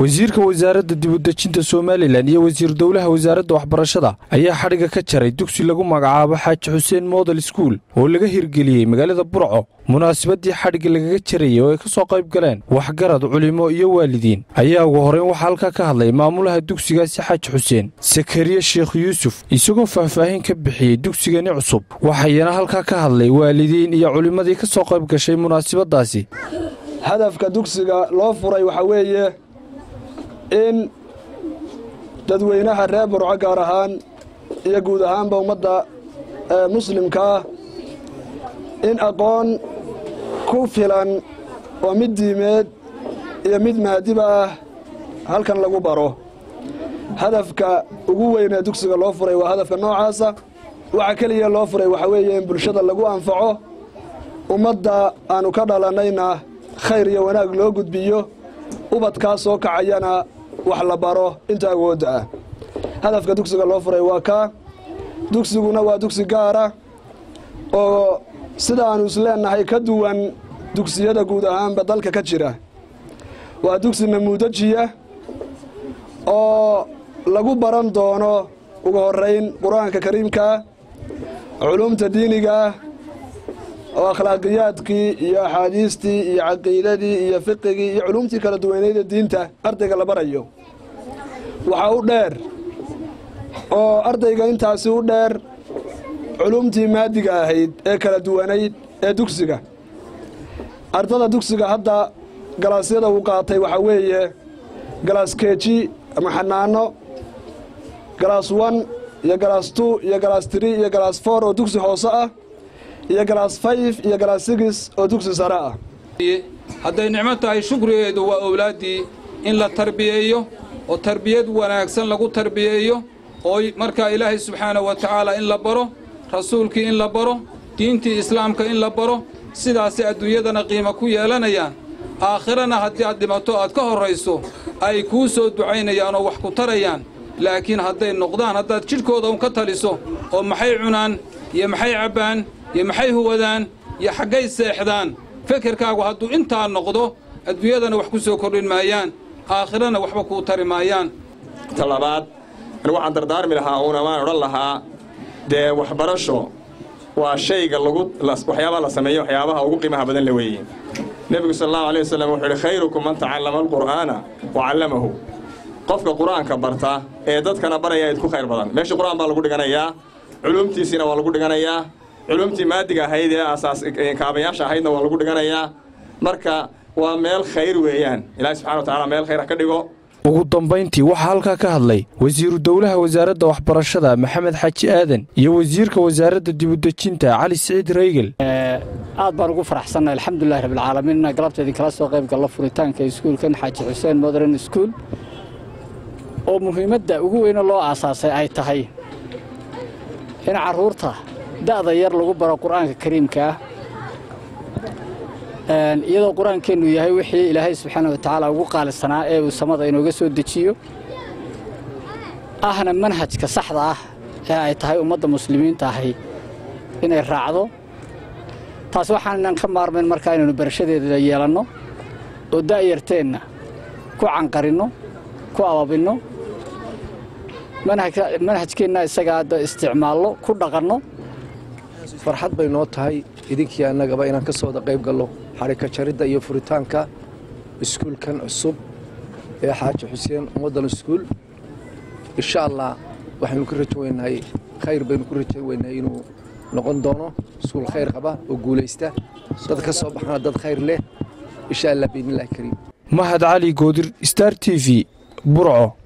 wasiirka wasaaradda dibudejinta somalilan iyo wasiir dowlaha wasaaradda waxbarashada ayaa xadhigga ka jaray dugsi lagu magacaabo xaaji xuseen model skuul oo laga hirgeliyey magaalada burco munaasabadii xadhigga lagaga jarayay oo ay ka soo qayb galeen waxgarad culimo iyo waalidiin ayaa ugu horrayn waxaa halkaa ka hadlay maamulaha dugsigaasi xaaji xuseen sakariye sheekh yuusuf isagoo faahfaahin ka bixiyey dugsigani cusub waxayana halkaa ka hadlay waalidiin iyo culimmadii ka soo qayb gashay munaasabadaasi hadafka dugsiga loo furay waxaa weeye in dadweynaha reer burco gaar ahaan iyo guud ahaanba ummadda muslimka ah in aqoon ku filan oo mid diimeed iyo mid maadiba ah halkan lagu baro hadafka ugu weyn ee dugsiga loo furay waa hadafka noocaasa waxa keliya loo furay waxaa weeye in bulshada lagu anfaco ummadda aanu ka dhalannayna khayr iyo wanaag loo gudbiyo ubadkaa soo kacayana wax la baro inta awoodda ah hadafka dugsiga loo furay waa kaa dugsiguna waa dugsi gaara oo sida aanu isleennahay ka duwan dugsiyada guud ahaanba dalka ka jira waa dugsi namuudajiya oo lagu baran doono ugu horrayn qur-aanka kariimkaa culumta diinigaah oo akhlaaqiyaadkii iyo axaadiistii iyo caqiidadii iyo fiqigii iyo culumtii kala duwanayda diinta ardayga la barayo waxaa u dheer oo ardayga intaasi u dheer culumtii maadiga ahayd ee kala duwanayd ee dugsiga ardada dugsiga hadda galaasyada uu qaatay waxaa weeye galaas keeji ama xanaano galaas wan iyo galaas tu iyo galaas tiri iyo galaas foor oo dugsi hoose ah iyo galaas fayf iyo galaas sigis oo dugsi sare ah hadday nicmo tahay shukrigeedu waa owlaaddii in la tarbiyeeyo oo tarbiyad wanaagsan lagu tarbiyeeyo oo markaa ilaahay subxaanahu wa tacaala in la baro rasuulkii in la baro diintii islaamka in la baro sidaasay adduunyadana qiimo ku yeelanayaan aakhirana haddii aad dhimato aad ka horrayso ay kuu soo ducaynayaan oo wax ku tarayaan laakiin hadday noqdaan haddaad jidhkooda un ka taliso oo maxay cunaan iyo maxay cabbaan iyo maxay huwadaan iyo xaggay seexdaan fekerkaagu hadduu intaa noqdo adduunyadana wax ku soo kordhin maayaan aakhirana waxba kuu tari maayaan talabaad anigu waxaan dardaarmi lahaa uuna waan odhan lahaa dee waxbarasho waa shayga lagu waxyaabaha la sameeyo waxyaabaha ugu qiimaha badan la weeye nebigu sal allahu alay wasalam wuxuu yidhi khayrukum man tacallama alqur'aana wa callamahu qofka qur-aanka barta ee dadkana baraya idku khayr badan meeshii qur-aan baa lagu dhiganayaa culumtiisiina waa lagu dhiganayaa culumtii maadiga ahayd ee asaas kaabayaasha ahaydna waa lagu dhiganayaa marka waa meel khayr weeyaan ilaahi subxana wa tacala meel khayr ha ka dhigo ugu dambayntii waxaa halkaa ka hadlay wasiiru dowlaha wasaaradda waxbarashada maxamed xaaji aadan iyo wasiirka wasaaradda dibudejinta cali siciid reygel aad baan ugu faraxsannahay alxamdulilahi rabbilcaalamiin inaan galabta idinkala soo qayb gallo furitaanka iskuulkan xaaji xuseen modern school oo muhiimadda ugu weyne loo aasaasay ay tahay in carruurta da'da yar lagu baro qur'aanka kariimka ah iyadoo qur-aankeennu yahay wixii ilaahay subxaana wa tacaala ugu qaalisanaa ee uu samada inooga soo dejiyo ahna manhajka saxda ah ee ay tahay ummadda muslimiinta ahi inay raacdo taas waxaanan ka maarmayn markaa inaynu barashadeeda yeelanno oo da'yarteenna ku canqarinno ku ababinno manhajkeenna isagaa hadda isticmaallo ku dhaqanno farxad bay noo tahay idinkii annagaba inaan ka sooda qayb gallo xarika jaridda iyo furitaanka iskuulkan cusub ee xaaji xuseen ummaddan iskuul insha allah waxaynu ku rajo weynahay khayr baynu ku rajo weynahay inuu noqon doono iskuul khayr qaba oo guulaysta dad ka soo baxana dad khayr leh insha allah biidnillahi kariim mahad cali goodir star t v burco